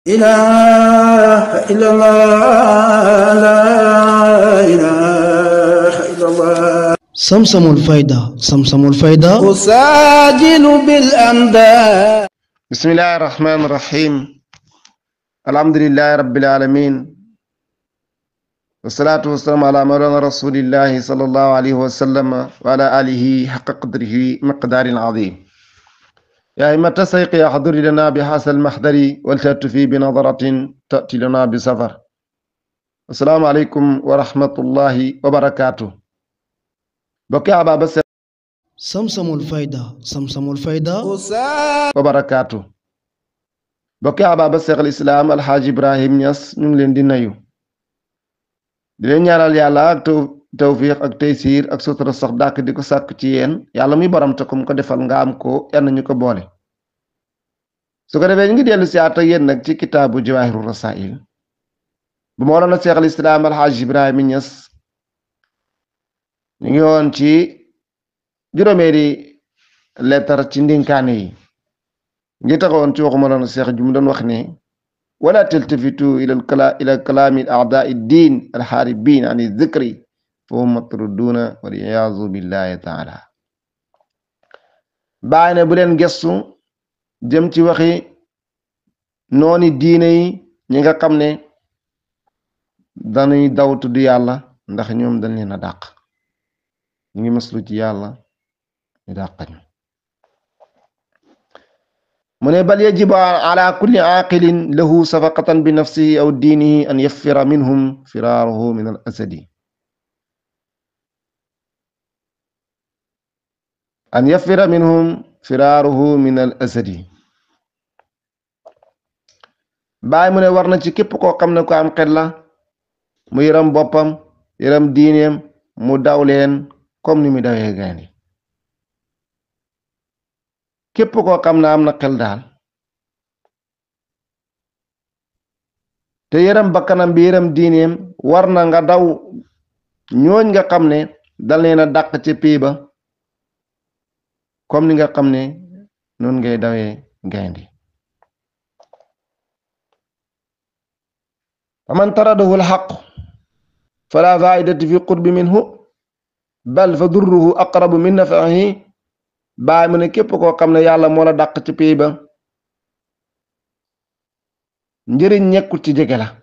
إله إلا الله لا إله إلا الله samsamul fayda samsamul fayda أساجل بالأمداد بسم الله الرحمن الرحيم الحمد لله رب العالمين والصلاة والسلام على مولانا رسول الله صلى الله عليه وسلم وعلى آله حق قدره مقدار عظيم يا إما تسيق يا حضر لنا بحاس المحضر ولتأتي بنظرة تأتي لنا بسفر السلام عليكم ورحمة الله وبركاته بقي أبا بس samsamul fayda samsamul fayda أساجل wa barakaatu bokki ababa seex al islaam alxaaji ibrahim ñas ñu ngi leen di nayu di leen ñaanal yàlla ak taw tawfiq ak taysiir ak sutura sax dàkk di ko sàkk ci yéen yàlla muy borom te kum ko defal nga am ko yal na ñu ko boole su ko defee ñu ngi dellu si àtt ak yéen nag ci kitaabu jawaahiru rasail bu mooloona seex al islaam alxaaji ibrahim ñas ñu ngi woon ci juróomeeri lettar ci ndinkaane yi ngi taxawoon ci waxuma loon seex ju mu doon wax ne wala taltafitu ila kala ila kalaami aadai ddin alxaaribin an dikri fa hum matruduuna waliyaazu billahi taala bàyyi ne bu leen gestu jëm ci waxi nooni diine yi ñi nga xam ne dañuy daw tudd yàlla ndax ñoom dañ leen a dàq ñu ngi maslu ci yàlla ñu dàqañu mu ne bal yajibu ala kulli aaqilin lahu safaqatan bi nafsihi aw diinihi an yaffira minhum firaaruhu min al asadi an yaffira minhum firaaruhu min al asadi baay mu ne war na ci képp koo xam ne ko am xel la mu yëram boppam yëram diineem mu daw leen comme ni mu dawee gaynde képp koo xam ne am na xel daal te yërëm bakkanam bi yërëm diineem war na nga daw ñooñ nga xam ne dal leen a dàq ci pii ba comme ni nga xam ne noonu ngay dawee gaynde faman taradahu alxaq fala faidati fi qurbi minhu bal fa durruhu aqrabu min nafahi baay mu ne képp koo xam ne yàlla moo la dàq ci pay ba njëriñ ñekkul ci jege la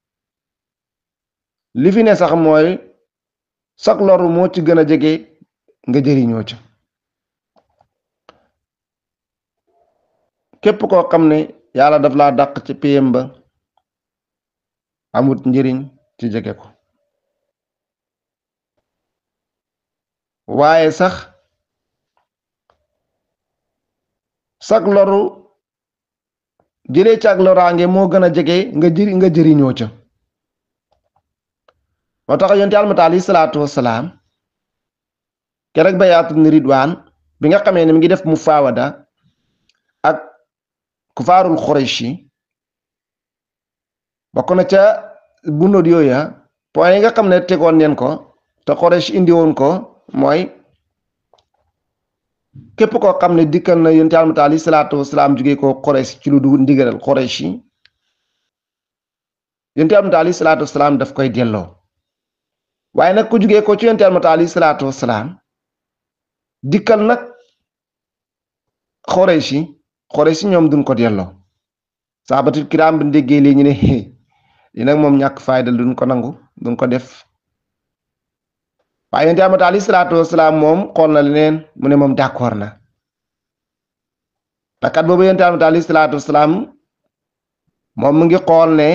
li fi ne sax mooy sak loru moo ci gën a jege nga jëriñoo ca képp koo xam ne yàlla daf laa dàq ci payam ba amut njëriñ ci jege ko waaye sax sak loru jëlee ci ak loraange moo gën a jege nga jëri nga jëriñoo ca moo tax yonent Yàlla alayhi salaatu wassalaam keroog bayaatu ni ridwaan bi nga xamee ne mi ngi def mu faawada ak kufaarul Qurayshi bokk na ca bunóot yooya point yi nga xam ne tegoon neen ko te Quraysh indi woon ko mooy képp koo xam ne dikkal na yonent Yàlla alayhi salaatu wasalaam jógee ko Quraysh ci lu du ndigalal Quraysh yi yonent Yàlla alayhi salaatu wasalaam daf koy delloo waaye nag ku jógee ko ci yonent Yàlla alayhi salaatu wasalaam dikkal nag Quraysh yi Quraysh yi ñoom duñ ko delloo saabatul kiraam bi déggee lii ñu ne li nag moom ñàkk fayda duñ ko nangu duñ ko def waaye yonent Yàlla alayhi salaatu wasalaam moom xool na leneen mu ne moom d'accord na te kat boobu yonent Yàlla alayhi salaatu wasalaam moom mu ngi xool ne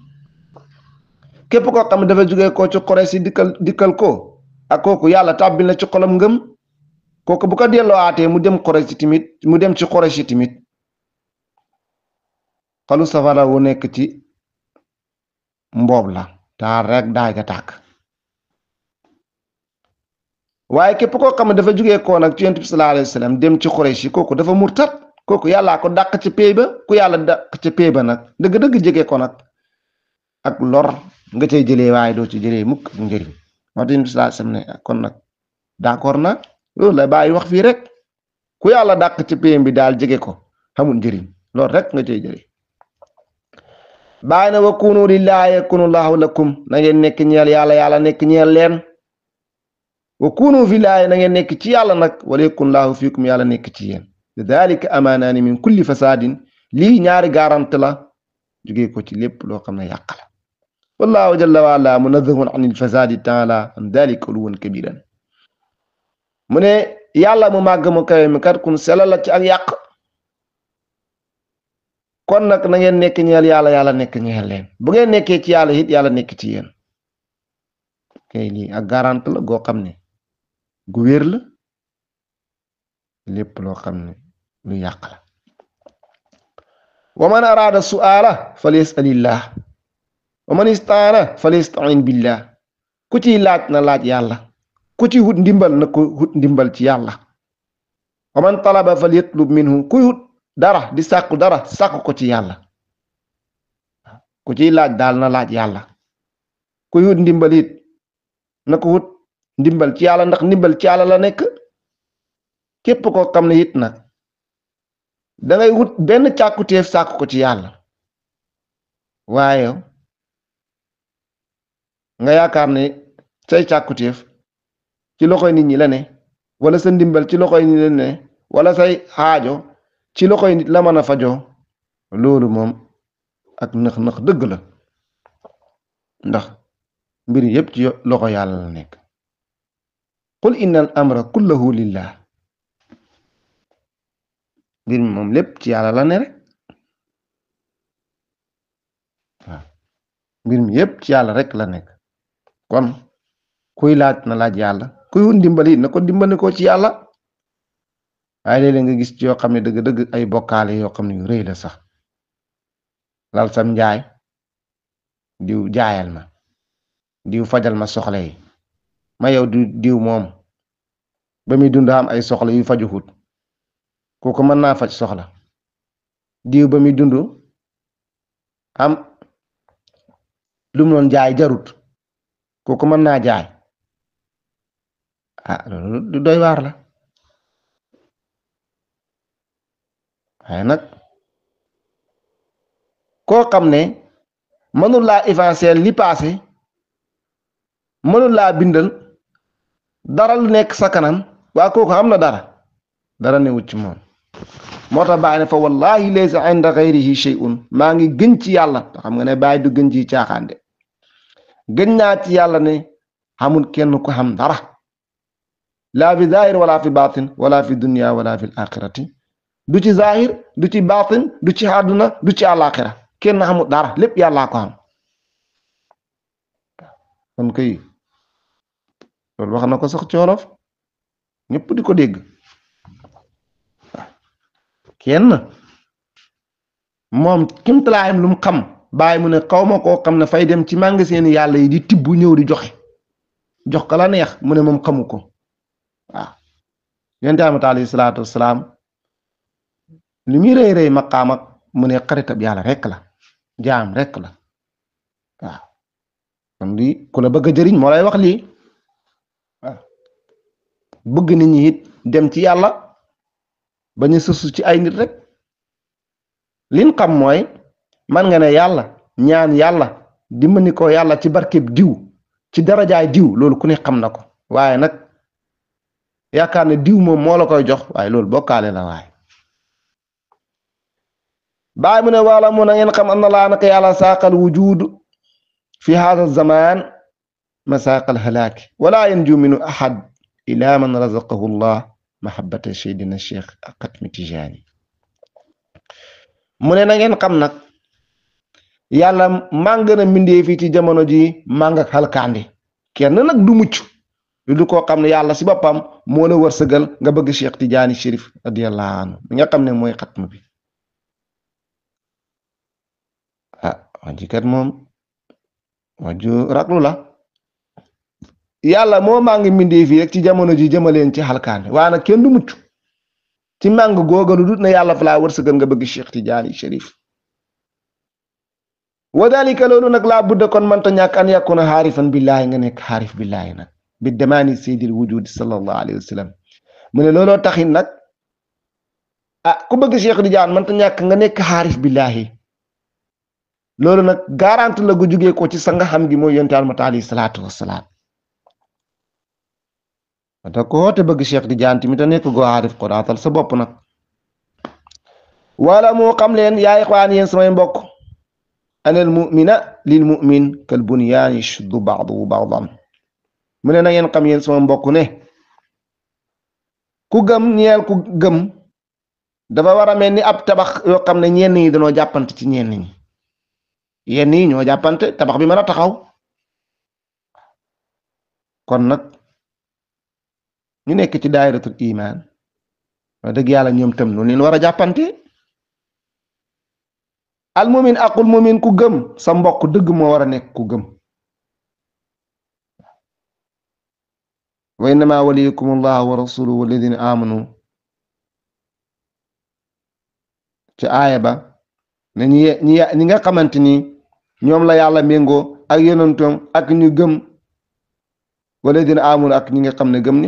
képp koo xam ne dafa jógee ko ci Quraysh si dikkal dikkal ko ak kooku yàlla tàbbil na ci xolam ngëm kooku bu ko delloo aatee mu dem Quraysh si timit mu dem ci Quraysh si timit xalu safara wu nekk ci mboob la taar rek daay ga tàkk waaye képp koo xam ne dafa jógee koo nag ci yonent bi sallallahu alayhi wa sallam dem ci Quraysh yi kooku dafa murtat kooku yàllaa ko dàq ci pay ba ku yàlla dàq ci pay ba nag dëgg-dëgg jege ko nag ak lor nga cay jëlee waaye doo ci jëlee mukk ak njëriñ moo tax yonent bi sallallahu alayhi wa sallam ne kon nag d'accord na loolu la bàyyi wax fii rek ku yàlla dàq ci payam bi daal jege ko xamul njëriñ loolu rek nga cay jëlee bàyyi na wa kunu lillahi yakunu llahu lakum na ngeen nekk ñeel yàlla yàlla nekk ñeel leen wa kunu fillahi na ngeen nekk ci yàlla nag wala yakun llahu fiikum yàlla nekk ci yéen lidalika amaanaani min kulli fasadin lii ñaari garante la jógee ko ci lépp loo xam ne yàq la wallahu jalla wa ala munazahun an il fasadi taala an dalika uluwan kabiran mu ne yàlla mu màgg mu kawe mi kat kun sela la ci ak yàq kon nag na ngeen nekk ñeel yàlla yàlla nekk ñeel leen bu ngeen nekkee ci yàlla it yàlla nekk ci yéen kay lii ak garante la goo xam ne gu wér la lépp loo xam ne lu yàq la wa man araada su'aala falyasalillah wa man istaana falyastain billah ku ciy laaj na laaj yàlla ku ci wut ndimbal na ko wut ndimbal ci yàlla wa man talaba falyatlub minhu kuy wut dara di sàkku dara sàkku ko ci yàlla ku ciy laaj daal na laaj yàlla kuy wut ndimbal it na ko wut ndimbal ci yàlla ndax ndimbal ci yàlla la nekk képp koo xam ne it nag dangay wut benn càkkutéef sàkku ko ci yàlla waaye nga yaakaar ne say càkkutéef ci loxoy nit ñi la ne wala sa ndimbal ci loxoy nit la ne wala say xaajo ci loxoy nit la mën a fajoo loolu moom ak nëx-nëx dëgg la ndax mbir yépp ci loxo yàlla la nekk qul inna al amra kullahu lillah mbir mi moom lépp ci yàlla la ne rek waaw mbir mi yépp ci yàlla rek la nekk kon kuy laaj na laaj yàlla kuy wut ndimbali na ko dimbali ko ci yàlla waaye léeg-léeg nga gis ci yoo xam ne dëgg-dëgg ay bokkaale yoo xam ne yu rëy la sax lal sam njaay diw jaayal ma diw fajal ma soxla yi ma yow du diw moom ba muy dund am ay soxla yu faju xut kooku mën naa faj soxla diw ba muy dund am lu mu doon jaay jarut kooku mën naa jaay ah loolu du doy waar la waaye nag koo xam ne mënul laa évanciel li passé mënul laa bindal dara lu nekk sa kanam waa kooku am na dara dara ne wut ci moom moo tax bàyyi ne fa wallahi laysa inda ghayrihi shay'un maa ngi gën ci yàlla te xam nga ne bàyyi du gën ci caaxaan de gën naa ci yàlla ne xamul kenn ku xam dara laa fi zahir wala fi batin wala fi dunya wala fi akhirati du ci zahir du ci batin du ci àdduna du ci àlaxira kenn xamul dara lépp yàllaa ko xam kon kay loolu wax na ko sax ci wolof ñëpp di ko dégg kenn moom kimtalaayam lu mu xam bàyyi mu ne xaw ma koo xam ne fay dem ci magasin yàlla yi di tibb ñëw di joxe jox ko la neex mu ne moom xamu ko waaw yonent bi alayhi salaatu wasalaam li muy rëy rëy maqaam ak mu ne xaritab yàlla rek la jaam rek la waaw kon lii ku la bëgg a jëriñ moo lay wax lii waaw bëgg nit ñi it dem ci yàlla bañ a sësu ci ay nit rek liñ xam mooy man nga ne yàlla ñaan yàlla dimbali ko yàlla ci barkeb diw ci darajaay diw loolu ku ne xam na ko waaye nag yaakaar ne diw moom moo la koy jox waaye loolu bokkaale la waaye baay mu ne wala mu na ngeen xam am na laa naka yàlla saaqal wujud fi hada zaman masaaqal halaaki wala yanju minu ahad ila man razaqahu llah mahabbata seydina cheikh xatmi tijaani mu ne na ngeen xam nag yàlla màng na mbindee fii ci jamono ji màng ak xalkaandi kenn nag du mucc lu du koo xam ne yàlla si boppam moo la wërsëgal nga bëgg cheikh tijaani chérif radiyallahu anhu mi nga xam ne mooy xatm bi ah waji kat moom waju raglu la yàlla moo màng mbindee fii rek ci jamono ji jëmaleen ci xalkaande waa nag kenn du mucc ci màng googa lu dut na yàlla fa laa wërsëgal nga bëgg Cheikh Tidiane Chérif wa dalika loolu nag laa budda kon mënta ñàkk an yakuna xaarifan billaahi nga nekk xaarif billaahi nag bi damaani seydil wujudi sallallahu alayhi wa sallam mu ne looloo taxit nag ah ku bëgg Cheikh Tidiane mënta ñàkk nga nekk xaarif billaahi loolu nag garante la gu jugee ko ci sa nga xam gi mooy yonte almat alayhi salaatu wassalaam te ko te bëgg Cheikh Tidiane tamit a nekk goo aarif ko daatal sa bopp nag wala moo xam leen yaa ixwaan yéen samay mbokk anal mumina lil mumin kal bunyaan yashuddu ba'duhu ba'dan mu ne na ngeen xam yéen sama mbokk ne ku gëm ñeel ku gëm dafa war a mel ni ab tabax yoo xam ne ñenn ñi dañoo jàppante ci ñenn ñi yenn yi ñoo jàppante tabax bi mën a taxaw kon nag ñu nekk ci daayiratul iman wax dëgg yàlla ñoom tam noonu leen war a jàppante al mumin aqul mumin ku gëm sa mbokk dëgg moo war a nekk ku gëm wa innama waliyukum allah wa rasuluhu walladina amanu ci aaya ba ne ñi ñi ñi nga xamante ni ñoom la yàlla méngoo ak yonentoom ak ñu gëm walladina amanu ak ñi nga xam ne gëm ni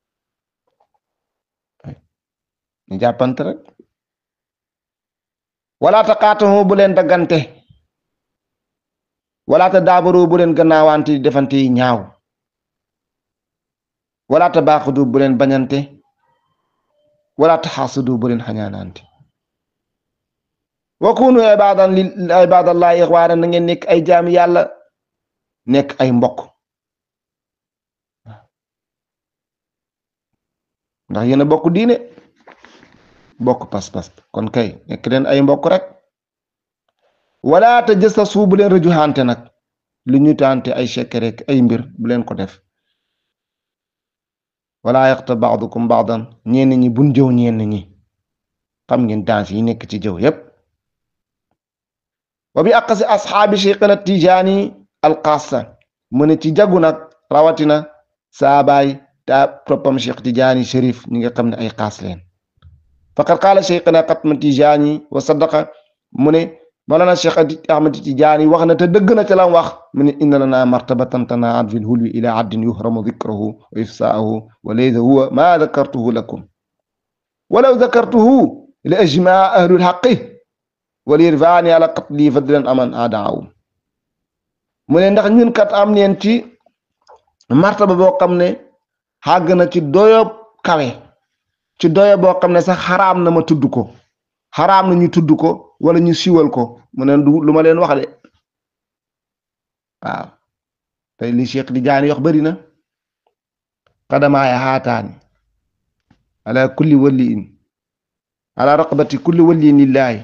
ñu jàppante rek wala ta qaatahu bu leen daggante wala ta daabaru bu leen gannaawante di defante yi ñaaw wala ta baaxudu bu leen bañante wala ta xaasudu bu leen xañaanante wa kunu ibadan li ibadallahi ixwaana na ngeen nekk ay jaami yàlla nekk ay mbokk ndax yéen a bokk diine bokk pas-pas kon kay nekk leen ay mbokk rek wala te jësta suu bu leen rëjuxante nag lu ñu tante ay chekke rek ay mbir bu leen ko def wala yaxta baadukum baadan ñenn ñi buñ jëw ñenn ñi xam ngeen danse yi nekk ci jëw yépp wa bi aqasi asxaabi cheikhana tijaani alxaasa mu ne ci jagu nag rawatina saabaay ta toppam cheikh tijaani shérif ñi nga xam ne ay xaas leen faqad qaala cheikhana xatma tijaani wa sadaqa mu ne malana cheikh ahmad tijaani wax na te dëgg na ca lam wax mu ne inna lana martabatan tanaat fi lhulwi ila addin yuhramu dikrahu wa ifsaahu wa laysa huwa ma dakartuhu lakum walaw dakartuhu li ajmaa ahlul xaqi wal irfaani ala qatli fadlan aman aadaawum mu ne ndax ñun kat am neen ci martaba boo xam ne xàgg na ci doyob kawe ci doyo boo xam ne sax xaraam na ma tudd ko xaraam na ñu tudd ko wala ñu siwal ko mu ne du lu ma leen wax de waaw tey li Cheikh di jaani yox bari na xadamaaya xaataani ala kulli waliin ala raqabati kulli waliin lillahi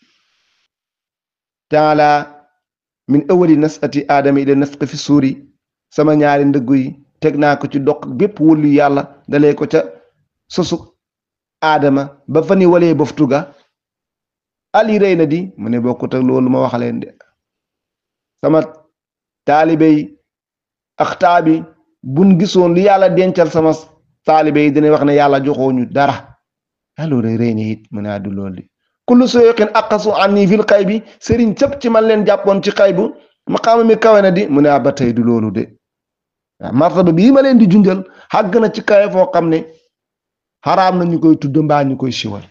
taala min awali nasati aadama ila nasqi fi suuri sama ñaari ndëggu yi teg naa ko ci doq bépp wëllu yàlla dalee ko ca sosu aadama ba fa ni walee boftuga ali rëy na di mu ne bokkut ak loolu ma wax leen de sama taalibe yi ak taabi buñ gisoon li yàlla dencal sama taalibe yi dina wax ne yàlla joxooñu dara alors rëy na it mu ne addu loolu di kullu sooyoqin aqasu anni fil xay bi sëriñ cëpp ci man leen jàppoon ci xay bu maqaama mi kawe na di mu ne ba tey du loolu de waaw martaba bii ma leen di junjal xàgg na ci kawe foo xam ne xaraam na ñu koy tudd mbaa ñu koy siwal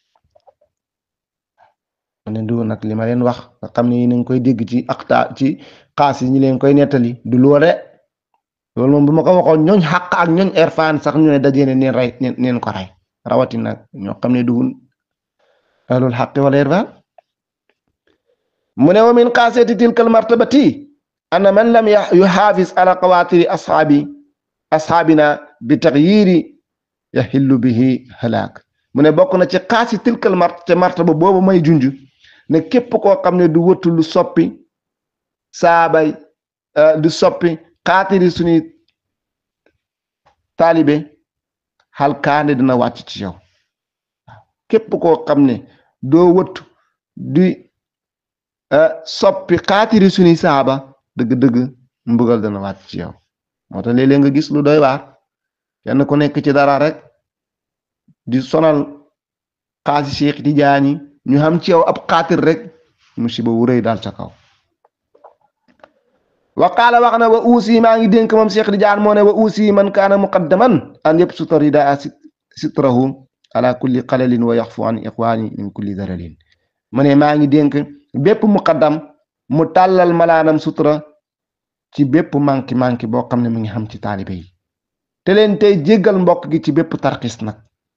ne du nag li ma leen wax nga xam ne yéen a ngi koy dégg ci akta ci xaas yi ñi leen koy nettali du loole loolu moom bu ma ko waxoon ñooñ xàq ak ñooñ erfaan sax ñu ne dajee ne neen rey neen ko rey rawatina ñoo xam ne dugun ahlul xaqi wal irfan mu ne wa min xaasiyati tilka almartabati anna man lam yuxaafis ala qawaatiri ashaabi ashaabina bi taxyiri yaxillu bihi halaak mu ne bokk na ci xaasi tilkal mart te martaba boobu may junj ne képp koo xam ne du wëttu lu soppi saabay du soppi xaatiri suñuy taalibe xalkaande dina wàcc ci yow képp koo xam ne doo wëttu di soppi xaatiri suñuy saaba dëgg-dëgg mbugal dana wàcc ci yow moo tax léeg-léeg nga gis lu doy waar kenn ku nekk ci dara rek di sonal xaasi Cheikh Tidiane ñu xam ci yow ab xaatir rek musiba wu rëy daal ca kaw wa qaala wax na wa uusi maa ngi dénk moom Cheikh Tidiane moo ne wa uusi man kaana muqaddaman an yabsuta ridaa sitrahu ala kulli qalalin wa yaxfu an iqwaani min kulli daralin mu ne maa ngi dénk bépp muqaddam mu tàllal malaanam sutura ci bépp manki manki boo xam ne mu ngi xam ci taalibe yi te leen tey jéggal mbokk gi ci bépp tarxis nag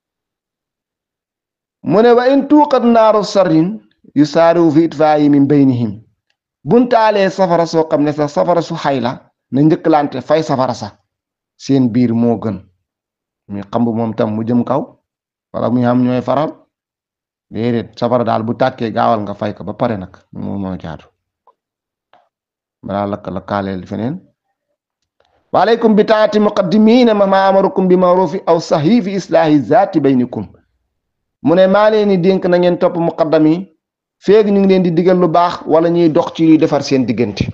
mu ne wa in tuuqat naaru sarrin yu saariwu fi itfaayi min baynihim buñ taalee safara soo xam ne sax safara su xay la na njëkkalante fay safara sax seen biir moo gën muy xamb moom tam mu jëm kaw wala muy am ñooy faral déedéet safara daal bu tàkkee gaawal nga fay ko ba pare nag moom moo jaadu balaa lakk la kaaleel feneen waaleykum bi taati muqaddimiina ma amarukum bi marufi aw sahi fi islaahi zaati baynikum mu ne maa leen di dénk na ngeen topp muqaddam yi feeg ñu ngi leen di digal lu baax wala ñuy dox ci luy defar seen diggante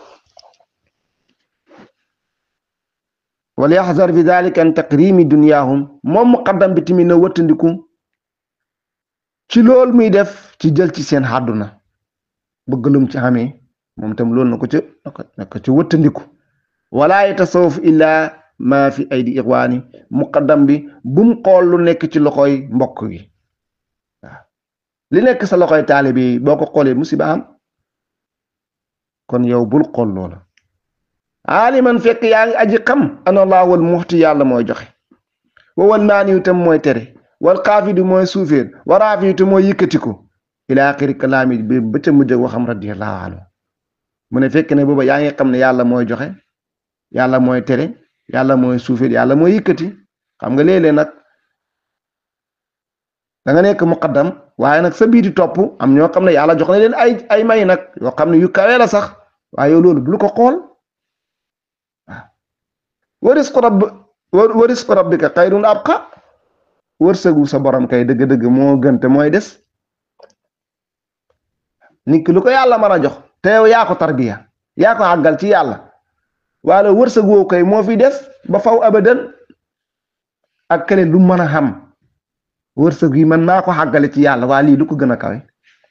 wal yaxzar fi dalika an taqrimi dunyaahum moom muqaddam bi tamit na wëttandiku ci loolu muy def ci jël ci seen àdduna bëgg lum ci xamee moom tam loolu na ko ca na ko ca wëttandiku wala yatasawuf illa ma fi aydi ixwaani muqaddam bi bum xool lu nekk ci loxoy mbokk gi waaw li nekk sa loxoy taalibe yi boo ko xoolee musiba am kon yow bul xool loola aaliman fekk yaa ngi aji xam ana allah wal muxti yàlla mooy joxe wa wal maaniyu tam mooy tere wal xaafidu mooy suuféer wa raafiyu tam mooy yëkkatiku ila axiri kalaami bi ba ca mujj waxam radiyallahu anhu mu ne fekk ne booba yaa ngi xam ne yàlla mooy joxe yàlla mooy tere yàlla mooy suuféer yàlla mooy yëkkati xam nga léeg-léeg nag da nga nekk muqaddam waaye nag sa biiti topp am ñoo xam ne yàlla jox na leen ay ay may nag yoo xam ne yu kawe la sax waaye yow loolu bul ko xool waaw wa risqu rabb wa risqu rabbika xayrun abqa wërsëgu sa borom kay dëgg-dëgg moo gën te mooy des nit ki lu ko yàlla mën a jox te yow yaa ko tarbiya yaa ko àggal ci yàlla wala wërsëg woo kay moo fi des ba faw abadan ak kële lu mën a xam wërsëg yi man maa ko àggale ci yàlla waa lii lu ko gën a kawe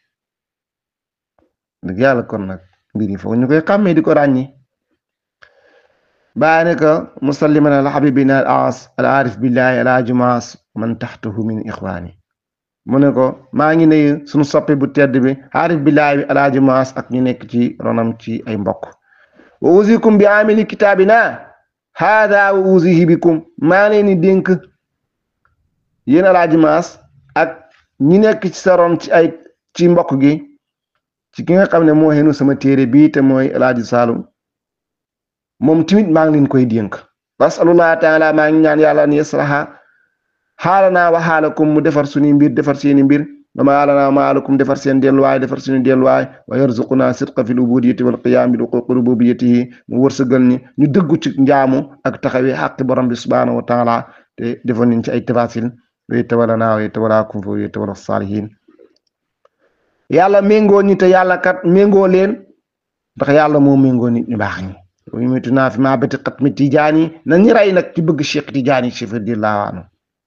dëgg yàlla kon nag mbir yi foog ñu koy xàmmee di ko ràññi baa ne ko musalliman al habibina al aas al arif billahi al ajumaas man taxtahu min ixwaani mu ne ko maa ngi nuyu suñu soppi bu tedd bi arif billahi bi al ajumaas ak ñu nekk ci ronam ci ay mbokk wa usikum bi amili kitaabina haada wa usihi bikum maa leen di dénk yéen alaaji maas ak ñi nekk ci sa ron ci ay ci mbokk gi ci ki nga xam ne moo xenu sama téere bii te mooy alaaji saalum moom tamit maa ngi leen koy dénk wasalullah taala maa ngi ñaan yàlla an yaslaha xaalanaa wa xaalakum mu defar suñuy mbir defar seeni mbir wa maalanaa maalakum defar seen delluwaay defar suñu delluwaay wa yarzuquna sidqa fi lubudiyati wal qiyaam bi xuquqi rububiyatihi mu wërsëgal ñi ñu dëggu ci njaamu ak taxawee xaqi borom bi subhanahu wa taala te defoon nañ ci ay tafasil wa yatawallanaa wa yatawallaakum fa yatawalla saalihin yàlla méngoo ñi te yàlla kat méngoo leen ndax yàlla moo méngoo nit ñu baax ñi wa yumiitunaa fi maa bati xatmi tijaani nañu rey nag ci bëgg Cheikh Tijaani Chérif radiyallaahu anhu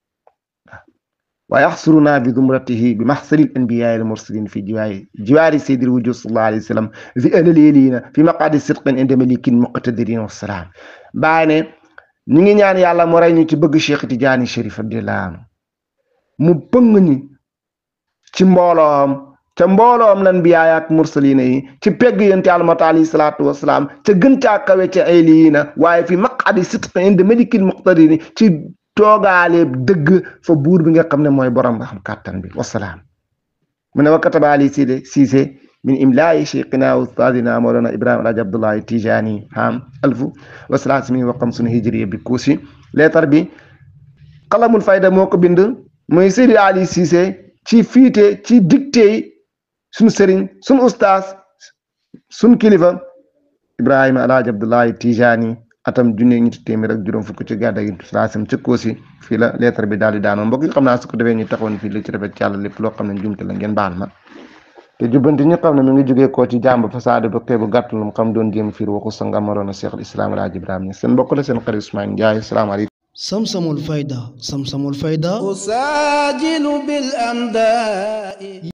wa yaxsuruna bi zumratihi bi maxsari al-anbiyaa al-mursalin fi jiwaari jiwaari sayyidil wujuud sallallahu alayhi wa sallam fi ahlil fi maqaadi sidqin inda malikin muqtadirin wa salaam baa ne ñu ngi ñaan yàlla mu rey ñu ci bëgg Cheikh Tijaani Chérif radiyallaahu anhu mu pëng ñi ci mbooloom ca mbooloom lan biyaay ak mursalina yi ci pegg yonent Yàlla mat alayhi salaatu wasalaam ca gën caa kawe ca ay liina waaye fi maqadi sidq inda malikil muqtadiri ci toogaale dëgg fa buur bi nga xam ne mooy borom nga xam kàttan bi wasalaam mu ne wa kataba ali side siise min imlaayi cheikhina ustaadina mawlana ibrahima alhaji abdullahi tijani ham alfu wa salaasimi wa xamsuna hijriya bi kuusi leetar bi qalamul fayda moo ko bind mooy Seydi Ali Cissé ci fiite ci dicté suñu sëriñ suñu ustaas suñu kilifa Ibrahima Alhaji Abdullahi Tijani atam junne ñetti téeméer ak juróom fukk ci gàddaay gi salaasam ca Koosi fii la lettre bi daal di daanoo mbokk yi xam naa su ko defee ñu taxawoon fii li ci rafet ci yàlla lépp loo xam ne jumte la ngeen baal ma te jubbanti ñu xam ne mi ngi jógee koo ci jàmb fasaade ba xeebu gàtt lu mu xam doon jéem fiir waxu sa ngamaroon a Cheikh al Islam Alhaji Ibrahima Niass seen mbokk la seen xarit Ousmane Ndiaye salaamaaleykum samsamul fayda samsamul fayda أساجل بالأمداء